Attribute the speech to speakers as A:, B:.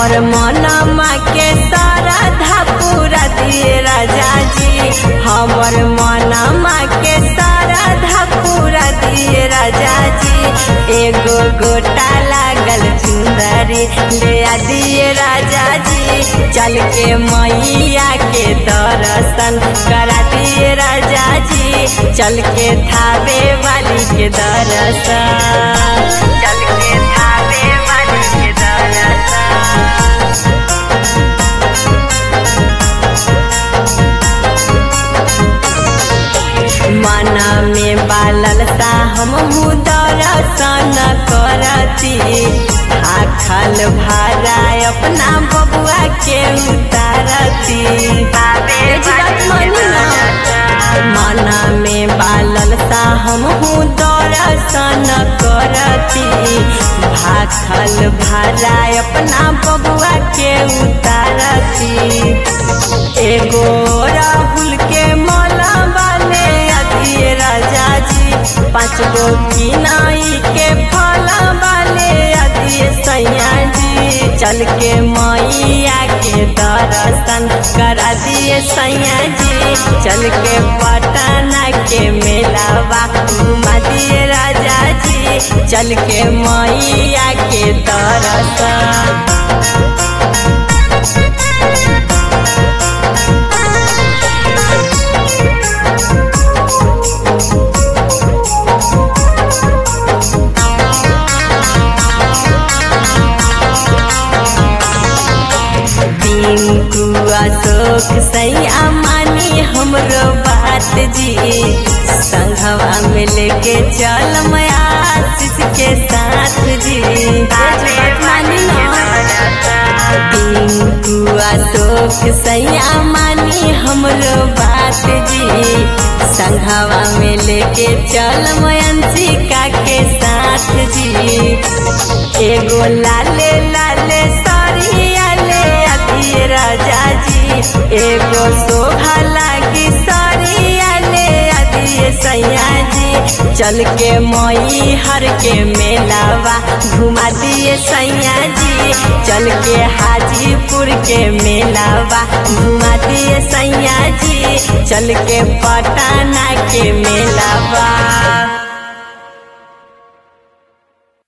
A: हमर मनमा के सारा पूरा दिए राजा जी हमर मनमा के सारा पूरा दिए राजा जी एगो गोटा लागल चुंदरी ले आ दिए राजा जी चल के मैया के दर्शन करा दिए राजा जी चल के थावे वाली के दर्शन चल के थावे वाली के दर्शन मना में बालल सा हम दर्शन करती आखल भारा अपना बबुआ के उतारती मना में बालल सा हम दर्शन करती भाखल भारा अपना बबुआ के उतारती एगो राहुल के मौला वाले अदिए राजा जी पाँच गो किनाई के फला वाले अदिए सैया जी चल के मैया के दर्शन करा दिए सैया जी चल के पटना के मेलावा घुमा दिए राजा जी चल के मैया के दर्शन टिंकू अशोक सैया मानी हमरो बात जी संघवा में लेके चल मैं आशीष के साथ जी टिंकू अशोक सैया मानी हमरो बात जी संघवा में लेके चल मैं अंशिका के साथ जी एगो लाले लाले सरिया ले अतिए राजा जी एगो शोभा लागी सरिया ले अतिए सैया जी चल के मई हर के मेलावा घुमा दिए सैया जी चल के हाजीपुर के मेलावा घुमा दिए सैया जी चल के पटना के मेलावा